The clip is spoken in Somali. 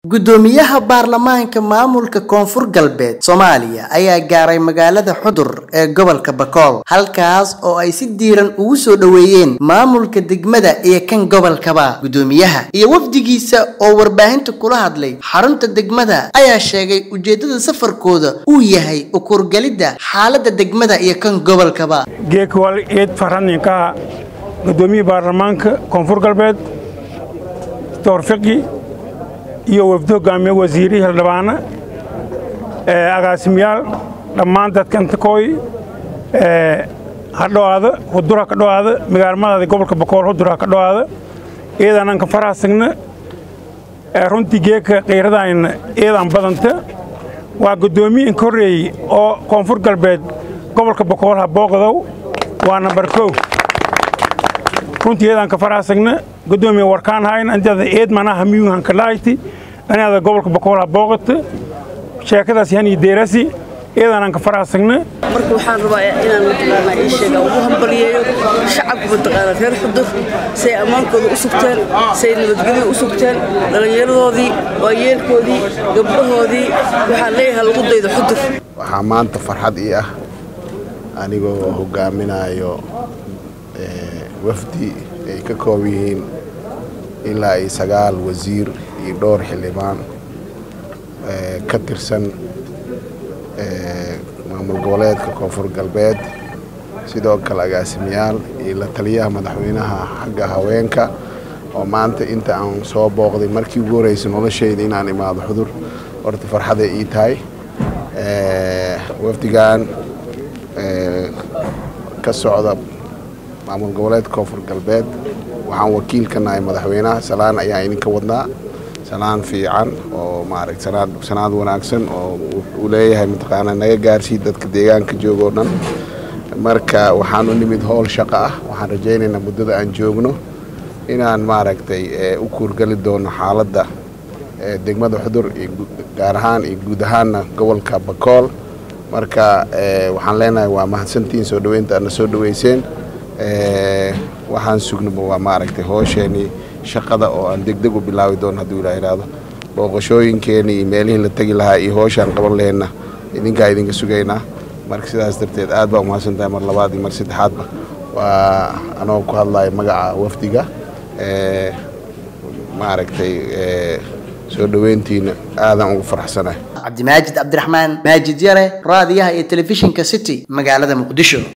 Guddoomiyaha baarlamaanka maamulka Koonfur Galbeed Soomaaliya ayaa gaaray magaalada Xudur ee gobolka Bakool halkaas oo ay si diiran ugu soo dhoweeyeen maamulka degmada iyo kan gobolkaba guddoomiyaha iyo wafdigiisa oo warbaahinta kula hadlay xarunta degmada ayaa sheegay ujeedada safarkooda uu yahay u kurgalidda xaaladda degmada iyo kan gobolkaba geekawal eed faraninka guddoomiyaha baarlamaanka koonfur galbeed doctor fiqi iyo wafdi hogaamiye wasiiri hildhibaana agaasimayaal dhammaan dadkan takooy ha dhowaada hudura ka dhowaada magaalmadaada gobolka bakool hudura ka dhowaada eedanaan ka faraasagna runtii geeka qiiradayna eedaan badanta waa guddoomiye inka horreeyey oo koonfur galbeed gobolka bakool ha booqdow waa nambar kow runtii eedaan ka faraasagna guddoomiye warkaan hayna intaada eed manaha miyuhan ka lahayti anaada gobolka bakool ha booqata sheekadaas yani deerasi eedaanaan ka faraasagna marka waxaan rabaa inaan mataqaanaa ii sheega ugu hambaliyeeyo shacabka mataqaanaa reer xudur say ammaankooda u sugteen say nabadgelyo u sugteen dhallinyaradoodii waayeelkoodii gabdhahoodii waxaan leeyahay lagu daydo xudur waxaa maanta farxad ii ah anigoo hogaaminayo wafdi ay ka koob yihiin ilaa iyo sagaal wasiir iyo dhowr xildhibaan ka tirsan maamul goboleedka koonfur galbeed sidoo kale agaasimayaal iyo la taliyaha madaxweynaha xagga haweenka oo maanta inta aan soo booqday markii ugu horreysay noloshayda inaan imaado xudur horta farxaday ii tahay wafdigan ka socda maamul goboleedka koonfur galbeed waxaan wakiil ka nahay madaxweynaha salaan ayaa idinka wadnaa salaan fiican oo maaragta sanaan sanaad wanaagsan oo uu leeyahay mataqaanaa naga gaarsii dadka deegaanka jooga oo dhan marka waxaan u nimid howl shaqo ah waxaan rajaynaynaa muddada aan joogno inaan maaragtay u kuurgali doono xaaladda degmada xudur iyo gaar ahaan iyo guud ahaanna gobolka bakool marka waxaan leenahay waa mahadsantihiin soo dhoweynta aadna soo dhoweyseen waxaan sugnaba waa maaragtay hoosheenii shaqada oo aan degdeg u bilaabi doono hadduu ilaa ihahdo booqashooyinkeenii iyo meelihii la tegi lahaa iyo hooshaan qaban laheenna idinkaa idinka sugaynaa marka sidaas darteed aad baa umahadsan tahay mar labaad iyo mar saddexaadba waa anoo ku hadlaya magaca wafdiga maaragtay soo dhoweyntiina aadaan ugu faraxsanahay cabdimaajid cabdiraxmaan maajid yare raadiyaha iyo telefishinka city magaalada muqdisho